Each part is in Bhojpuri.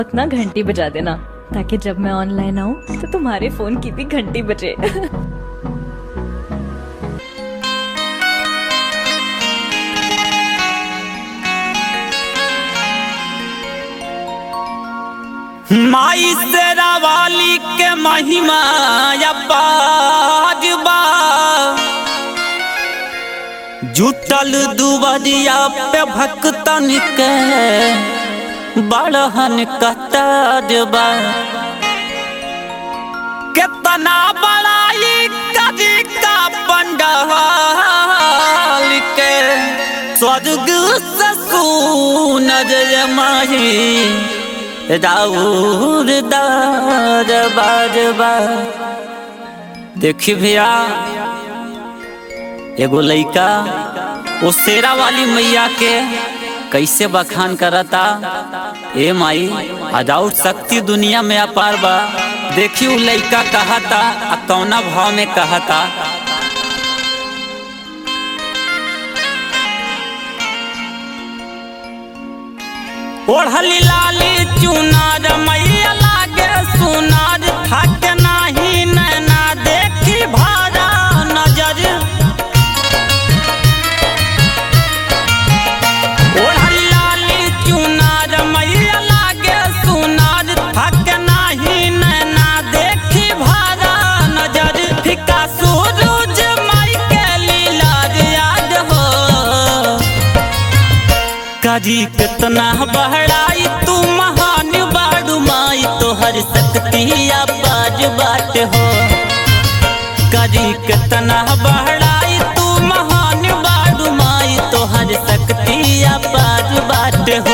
उतना घंटी बजा देना ताकि जब मैं ऑनलाइन आऊँ तो तुम्हारे फोन की भी घंटी बजे माई शेरा वाली के महिमा अपार बा जुटल दुबरिया पे भक्तन के बड़हन कतार बा कितना बड़ाई कदी का पंडाल के स्वर्ग से सुनर माही राउर दार बार बार देखी भैया एगो लइका वो शेरा वाली मैया के कैसे बखान करता ए माई अदाउट शक्ति दुनिया में अपार बा देखी उ लइका कहता आ कौना भाव में कहता ओढ़ली लाली चुनार मैया लागे सुनार थक नाही नैना देखी भारा नजर ओढ़ली लाली चुनार मैया लागे सुनार थक नाही नैना देखी भारा नजर फिका सूरज माई के लीला याद हो काजी कितना बहड़ाई तू महान बाड़ू माई तोहर शक्ति बाज बाट हो काजी कितना बहड़ाई तू महान बाड़ू माई तोहर शक्ति बाज बाट हो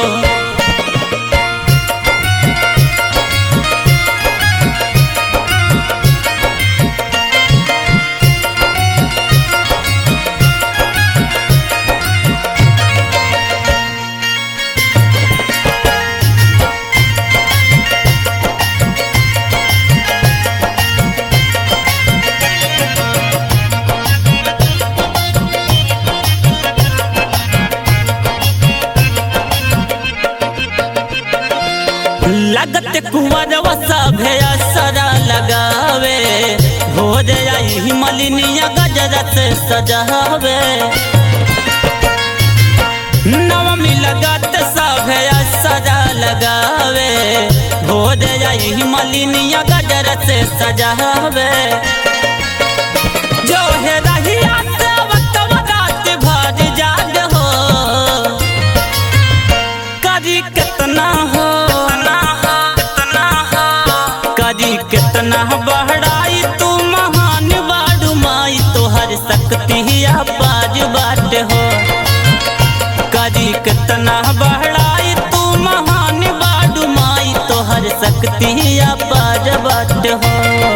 लगत कुंवर सभे असरा लगावे हो जाई मलिनिया गजरा से सजावे नवमी लगत सभे असरा लगावे हो जाई मलिनिया गजरा से सजावे जो है रहिया से वक्त रात भर जाग हो करी कितना हो करी कितना बहड़ाई तू महान बाड़ू माई तोहर शक्ति बाज बाट हो करी कितना बहड़ाई तू महान बाड़ू माई तोहर शक्ति बाज बाट हो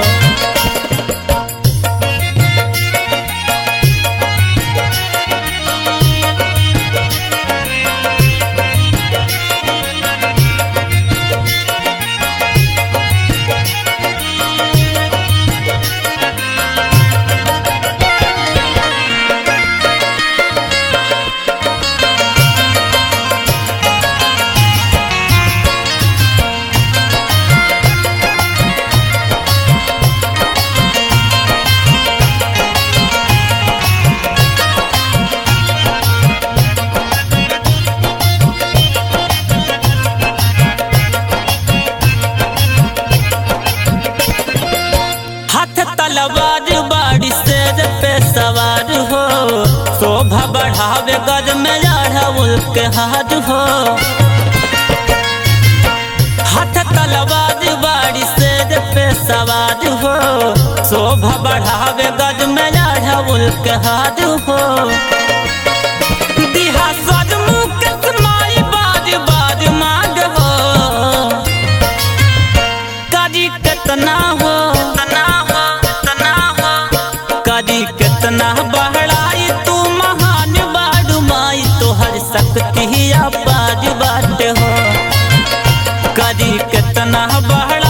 हाथ तलवार बाड़ी शेर पे सवार हो शोभा बढ़ावे गज में अढ़उल के हाथ हो हाथ तलवार बाड़ी शेर पे सवार हो शोभा बढ़ावे गज में अढ़उल के हाथ हो दिहा सजमुख समाई बाज बाज माग हो करी कितना हो करी कितना बहड़ाई तू महान बाड़ू माई तोहर शक्ति बाज बाट हो करी कितना बहड़ा